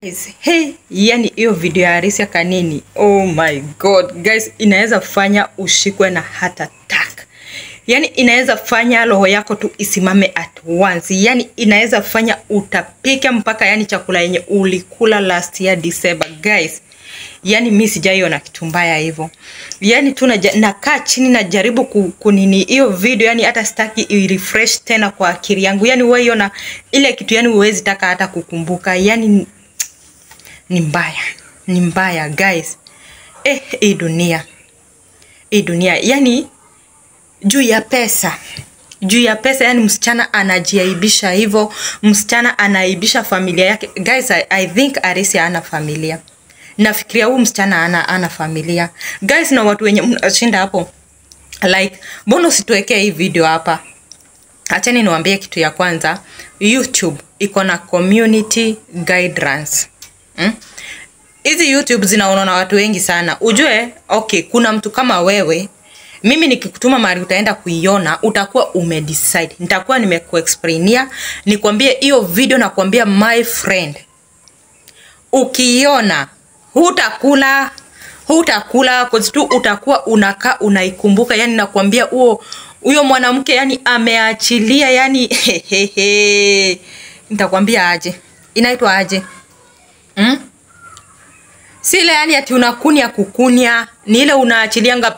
Guys, hey, yani hiyo video ya harisi ya Kanini, oh my god guys, inaweza fanya ushikwe na heart attack. Yani inaweza fanya roho yako tu isimame at once. Yani inaweza fanya utapike mpaka yani chakula yenye ulikula last year December guys. Yani mi sijaiona kitu mbaya hivyo. Yani tu naja- nakaa chini najaribu ku- kunini hiyo video, yani hata sitaki i-refresh tena kwa akili yangu. Yani wewe iona ile kitu, yani huwezi taka hata kukumbuka. Yani ni mbaya, ni mbaya guys. Eh, hii dunia, hii dunia yani juu ya pesa juu ya pesa yani msichana anajiaibisha hivyo msichana anaaibisha familia yake guys I, I think arisi ana familia nafikiria huu msichana ana, ana familia guys na watu wenye mnashinda hapo like mbona usituwekee hii video hapa achani niwaambie kitu ya kwanza youtube iko na community guidelines mm? hizi youtube zinaonwa na watu wengi sana ujue okay kuna mtu kama wewe mimi nikikutuma mahali utaenda kuiona utakuwa umedecide nitakuwa nimekuexplainia nikwambie hiyo video nakwambia my friend ukiiona hutakula hutakula cause tu utakuwa unakaa unaikumbuka yani nakwambia huo huyo mwanamke yani ameachilia yani hehehe nitakwambia aje inaitwa aje mm? si ile yani ati unakunya kukunya ni ile unaachilianga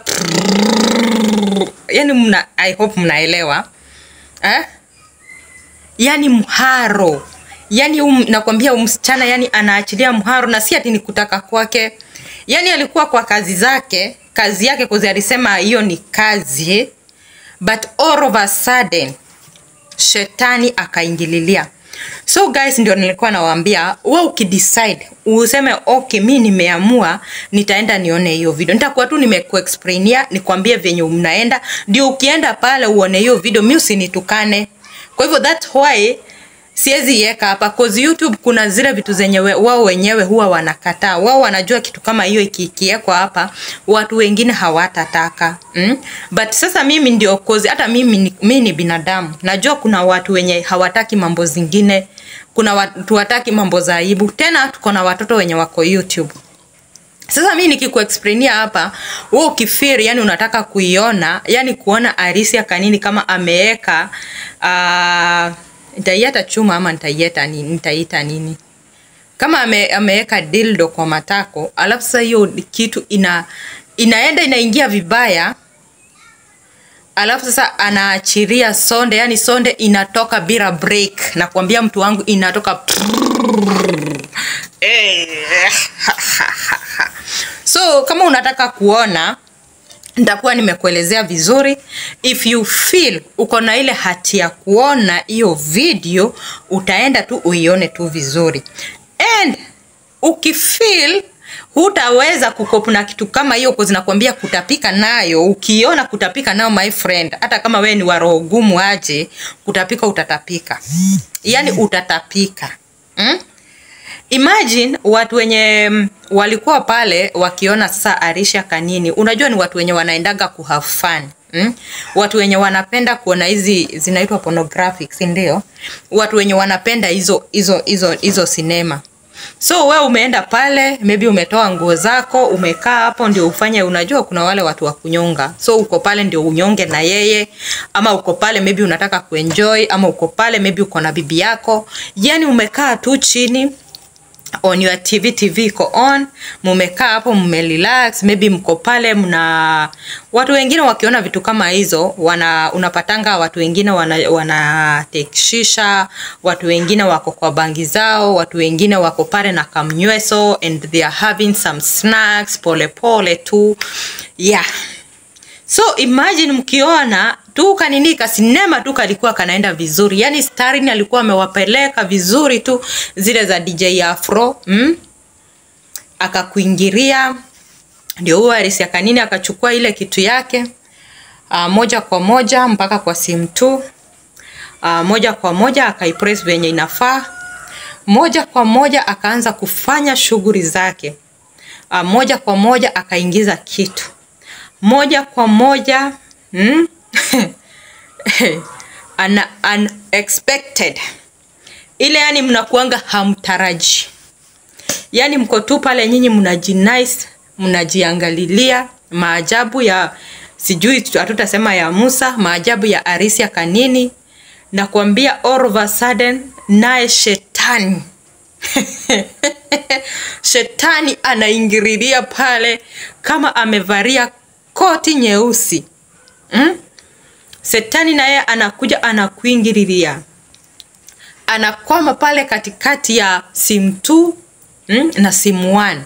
yani mna, i hope mnaelewa eh? yani mharo yani um, nakwambia msichana yani anaachilia mharo na si ati ni kutaka kwake yani alikuwa kwa kazi zake kazi yake kuzi alisema hiyo ni kazi but all of a sudden shetani akaingililia so guys ndio nilikuwa nawaambia we ukidecide useme okay mi nimeamua nitaenda nione hiyo video nitakuwa tu nimekuexplainia nikwambie venye mnaenda ndio ukienda pale uone hiyo video mi usinitukane kwa hivyo that why siwezi iweka hapa cause youtube kuna zile vitu zenye we- wao wenyewe huwa wanakataa wao wanajua kitu kama hiyo iki- ikiwekwa hapa watu wengine hawatataka mm? but sasa mimi ndio cause hata mimi ni, mimi ni binadamu najua kuna watu wenye hawataki mambo zingine kuna watu wataki mambo za aibu tena tuko na watoto wenye wako youtube sasa mi nikikuexplainia hapa we ukifiri yani unataka kuiona yani kuona arisi ya kanini kama ameweka uh, nitaieta chuma ama nitaieta nini nitaiita nini kama ame, ameweka dildo kwa matako alafu sasa hiyo kitu ina inaenda inaingia vibaya alafu sasa anaachiria sonde yani sonde inatoka bila break nakwambia mtu wangu inatoka Eh, so kama unataka kuona nitakuwa nimekuelezea vizuri if you feel uko na ile hati ya kuona hiyo video utaenda tu uione tu vizuri and ukifeel hutaweza kukopu na kitu kama hiyo kwa zinakwambia kutapika nayo ukiona kutapika nayo my friend hata kama wewe ni wa roho gumu aje kutapika utatapika yaani utatapika mm? imagine watu wenye mm, walikuwa pale wakiona sasa arisha kanini unajua ni watu wenye wanaendaga ku have fun Mm? watu wenye wanapenda kuona hizi zinaitwa pornographic si ndio watu wenye wanapenda hizo hizo hizo hizo sinema so we umeenda pale maybe umetoa nguo zako umekaa hapo ndio ufanye unajua kuna wale watu wa kunyonga so uko pale ndio unyonge na yeye ama uko pale maybe unataka kuenjoy ama uko pale maybe uko na bibi yako yani umekaa tu chini on your tv tv iko on mumekaa hapo mmerelax maybe mko pale mna watu wengine wakiona vitu kama hizo wana unapatanga watu wengine wana, wana take shisha watu wengine wako kwa bangi zao watu wengine wako pale na kamnyweso and they are having some snacks pole pole tu yeah so imagine mkiona tu kanini kasinema tu kalikuwa kanaenda vizuri yani starin alikuwa amewapeleka vizuri tu zile za dj afro mm? akakuingiria ndio huyo arisi ya kanini akachukua ile kitu yake uh, moja kwa moja mpaka kwa simu tu uh, moja kwa moja akaipress venye inafaa moja kwa moja akaanza kufanya shughuli zake uh, moja kwa moja akaingiza kitu moja kwa moja mm? Ana, unexpected ile yani mnakuanga hamtaraji yaani mko tu pale nyinyi mnajinice mnajiangalilia maajabu ya sijui hatutasema ya musa maajabu ya arisia kanini na kuambia all of a sudden naye shetani shetani anaingililia pale kama amevalia koti nyeusi mm? Shetani naye anakuja anakuingililia, anakwama pale katikati ya simu 2 mm, na simu 1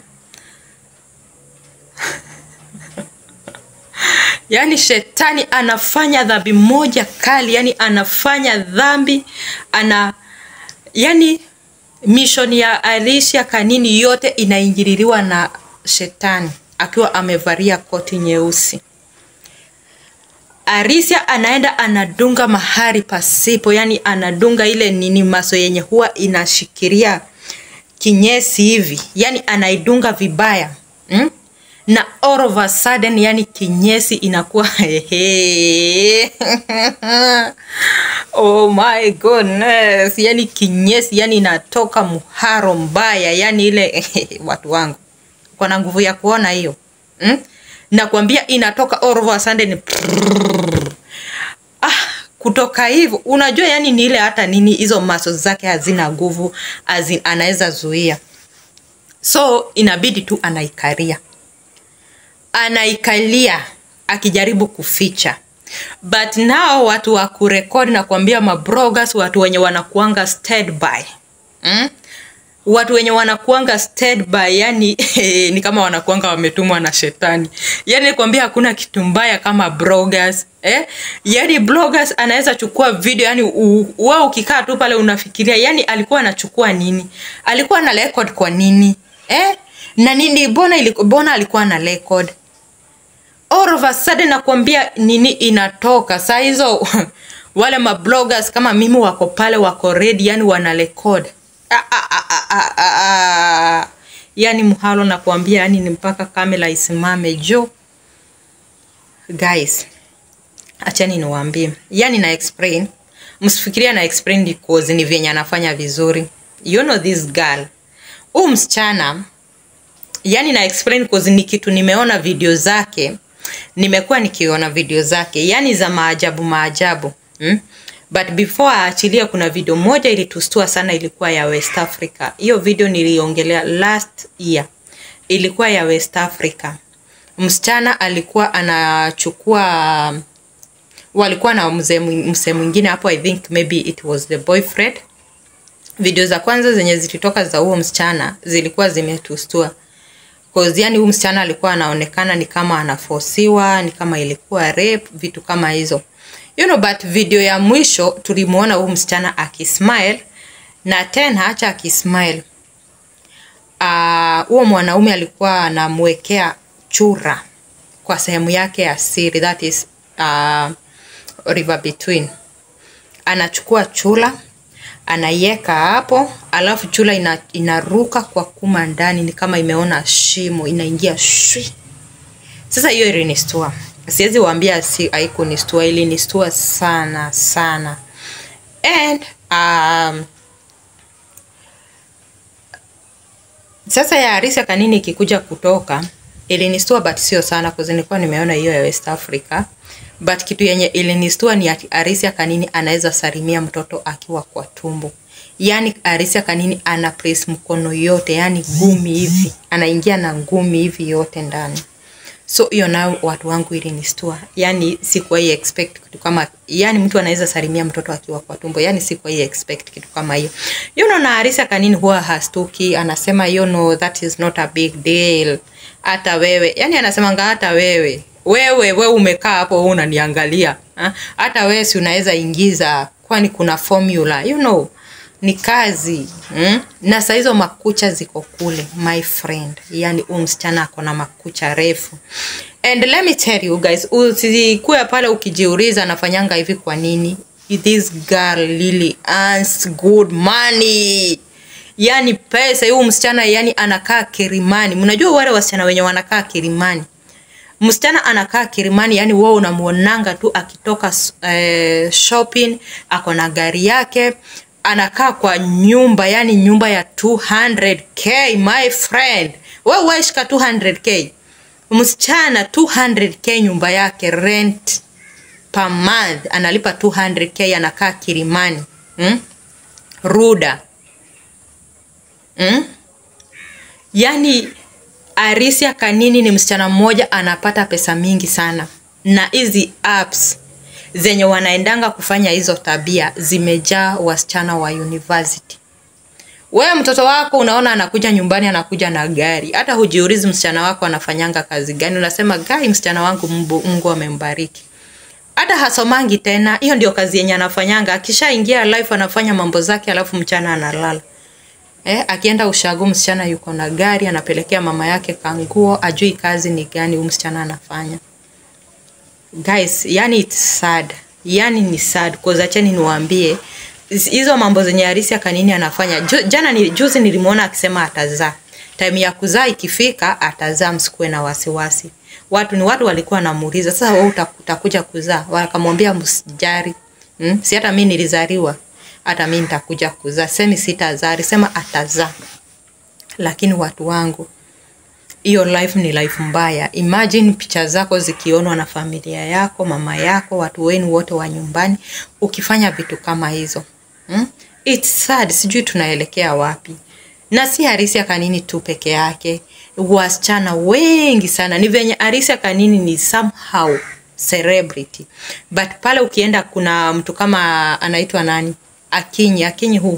yaani shetani anafanya dhambi moja kali, yani anafanya dhambi ana yani mishoni ya Alicia Kanini yote inaingililiwa na shetani akiwa amevalia koti nyeusi. Arisia anaenda anadunga mahali pasipo, yani anadunga ile nini maso yenye huwa inashikilia kinyesi hivi, yani anaidunga vibaya mm? na all of a sudden, yani kinyesi inakuwa oh my goodness, yani kinyesi yani inatoka mharo mbaya, yani ile watu wangu kona nguvu ya kuona hiyo mm? nakwambia inatoka all of a sudden ah, kutoka hivyo unajua yani ni ile hata nini hizo maso zake hazina nguvu anaweza zuia so inabidi tu anaikalia anaikalia akijaribu kuficha but nao watu wa kurekodi na kuambia mabloggers watu wenye wanakuanga standby mm? watu wenye wanakuanga standby yani ni kama wanakuanga wametumwa na shetani yani nikwambia hakuna kitu mbaya kama bloggers eh? yani bloggers anaweza chukua video yani wewe ukikaa tu pale unafikiria yani alikuwa anachukua nini alikuwa na record kwa nini eh? na nini bona, iliku, bona alikuwa na record all of a sudden nakwambia nini inatoka saa hizo wale mabloggers kama mimi wako pale wako ready yani wana record ah, ah, ah, ah, ah, ah. yani mhalo nakwambia yani ni mpaka kamera isimame jo guys achani niwaambie yani na explain msifikiria na explain because ni vyenye anafanya vizuri you know this girl huu msichana yani na explain cause ni kitu nimeona video zake nimekuwa nikiona video zake yani za maajabu maajabu hmm? but before aachilia kuna video moja ilitustua sana ilikuwa ya west africa hiyo video niliongelea last year ilikuwa ya west africa msichana alikuwa anachukua walikuwa na mzee mzee mwingine hapo i think maybe it was the boyfriend video za kwanza zenye zilitoka za huo msichana zilikuwa zimetustua cause yani huyu msichana alikuwa anaonekana ni kama anafosiwa ni kama ilikuwa rape vitu kama hizo you know, but video ya mwisho tulimuona huyu msichana akismile na tena hacha akismile huo uh, mwanaume alikuwa anamwekea chura kwa sehemu yake ya siri that is uh, river between anachukua chula anaiweka hapo alafu chula ina, inaruka kwa kuma ndani ni kama imeona shimo inaingia shwi sasa hiyo ilinistua siwezi waambia si haikunistua ilinistua sana sana and um, sasa ya Arisia Kanini ikikuja kutoka ilinistua but sio sana kwa nilikuwa nimeona hiyo ya West Africa but kitu yenye ilinistua ni ati Arisia Kanini anaweza salimia mtoto akiwa kwa tumbo yani Arisia Kanini ana press mkono yote yani ngumi hivi anaingia na ngumi hivi yote ndani so hiyo nayo watu wangu ilinistua yani sikuwahi expect kitu kama yani mtu anaweza salimia mtoto akiwa kwa tumbo yani sikuwahi expect kitu kama hiyo you know na Arisia Kanini huwa hastuki anasema you know that is not a big deal hata wewe yani anasemanga hata wewe wewe wewe umekaa hapo unaniangalia ha? hata wewe si unaweza ingiza kwani kuna formula you know ni kazi mm? na saa hizo makucha ziko kule my friend yani huyu msichana ako na makucha refu and let me tell you guys usikuwe pale ukijiuliza anafanyanga hivi kwa nini this girl really earns good money yani pesa huyu msichana yani anakaa kirimani mnajua wale wasichana wenye wanakaa kirimani msichana anakaa kirimani yani wewe unamuonanga tu akitoka eh, shopping ako na gari yake anakaa kwa nyumba yani nyumba ya 200k my friend we weshika 200k msichana 200k nyumba yake rent per month analipa 200k anakaa kirimani hmm? ruda hmm? yani arisia kanini ni msichana mmoja anapata pesa mingi sana na hizi apps zenye wanaendanga kufanya hizo tabia zimejaa wasichana wa university wewe mtoto wako unaona anakuja nyumbani anakuja na gari hata hujiulizi msichana wako anafanyanga kazi gani unasema gai msichana wangu Mungu, Mungu amembariki hata hasomangi tena hiyo ndio kazi yenye anafanyanga akishaingia life anafanya mambo zake alafu mchana analala eh, akienda ushago msichana yuko na gari anapelekea mama yake kanguo ajui kazi ni gani huyu msichana anafanya guys yani it's sad yani ni sad cause acheni niwaambie hizo mambo zenye harisi kanini anafanya Ju, jana ni, juzi nilimwona akisema atazaa time ya kuzaa ikifika atazaa msikuwe na wasiwasi watu ni watu walikuwa wanamuuliza sasa wewe utakuja kuzaa wakamwambia msijari hmm? si hata mi nilizaliwa hata mi nitakuja kuzaa semi sitazaa alisema atazaa lakini watu wangu hiyo life ni life mbaya imagine picha zako zikionwa na familia yako mama yako watu wenu wote wa nyumbani ukifanya vitu kama hizo hmm? It's sad sijui tunaelekea wapi na si harisi ya kanini tu peke yake wasichana wengi sana ni venye harisi ya kanini ni somehow celebrity but pale ukienda kuna mtu kama anaitwa nani akinyi akinyi huu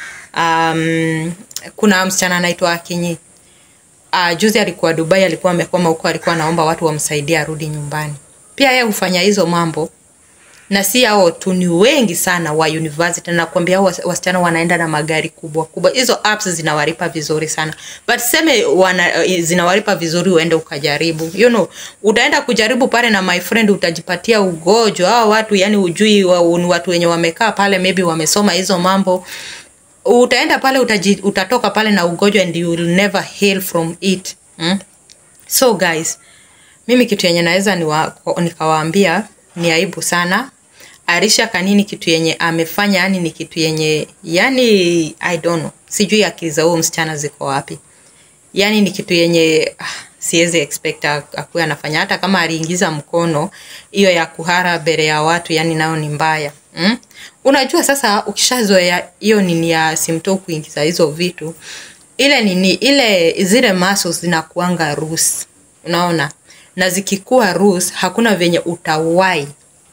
um, kuna msichana anaitwa akinyi uh, juzi alikuwa dubai alikuwa amekwama huko alikuwa anaomba watu wamsaidie arudi nyumbani pia yeye hufanya hizo mambo na si hao tu ni wengi sana wa university nakwambia hao wasichana wanaenda na magari kubwa kubwa hizo apps zinawalipa vizuri sana but seme wana, zinawalipa vizuri uende ukajaribu you know utaenda kujaribu pale na my friend utajipatia ugonjwa hao watu yani ujui wa, ni watu wenye wamekaa pale maybe wamesoma hizo mambo utaenda pale utaji, utatoka pale na ugonjwa and you will never heal from it hmm? so guys mimi kitu yenye naweza nikawaambia ni aibu sana arisha kanini kitu yenye amefanya yani ni kitu yenye yani i don't know sijui akili za huo msichana ziko wapi yani ni kitu yenye ah, siwezi expect akuwe anafanya hata kama aliingiza mkono hiyo ya kuhara mbele ya watu yani nayo ni mbaya mm? unajua sasa ukishazoea hiyo nini ya simto kuingiza hizo vitu ile nini ile zile muscles zinakuanga rus unaona na zikikuwa rus hakuna venye utawai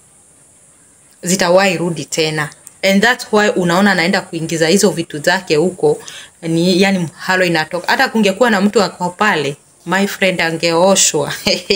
zitawai rudi tena and that's why unaona anaenda kuingiza hizo vitu zake huko ni yani halo inatoka hata kungekuwa na mtu ako pale my friend angeoshwa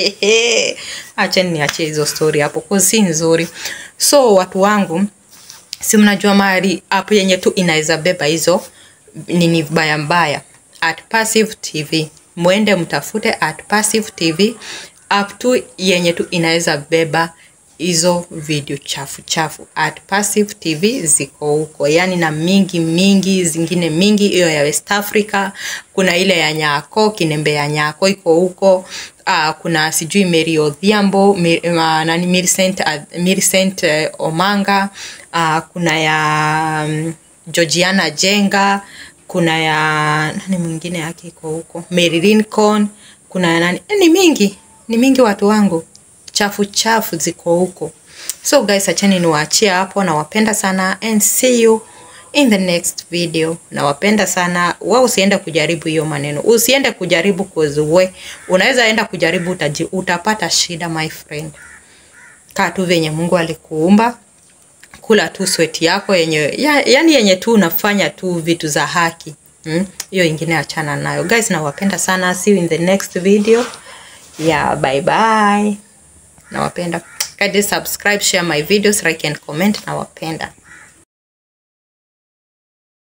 acheni niachie hizo story hapo kwa si nzuri so watu wangu si mnajua mahali app yenye tu inaweza beba hizo nini mbaya mbaya at passive tv mwende mtafute at passive tv app tu yenye tu inaweza beba hizo video chafu chafu at passive tv ziko huko yani na mingi mingi zingine mingi hiyo ya west africa kuna ile ya nyako kinembe ya nyako iko huko uh, kuna sijui mary odhiambo mi, uh, nani millicent, uh, millicent uh, omanga uh, kuna ya um, georgiana jenga kuna ya nani mwingine yake iko huko mary lincoln kuna ya nani ni mingi ni mingi watu wangu chafu chafu ziko huko so guys achani niwaachie hapo nawapenda sana and see you in the next video nawapenda sana wa usiende kujaribu hiyo maneno usiende kujaribu kuzue unaweza enda kujaribu utaji, utapata shida my friend kaa tu venye mungu alikuumba kula tu sweti yako yenye ya, yani yenye tu unafanya tu vitu za haki hiyo hmm? ingine achana nayo guys nawapenda sana see you in the next video yeah bye bye nawapenda kindly subscribe share my videos like and comment nawapenda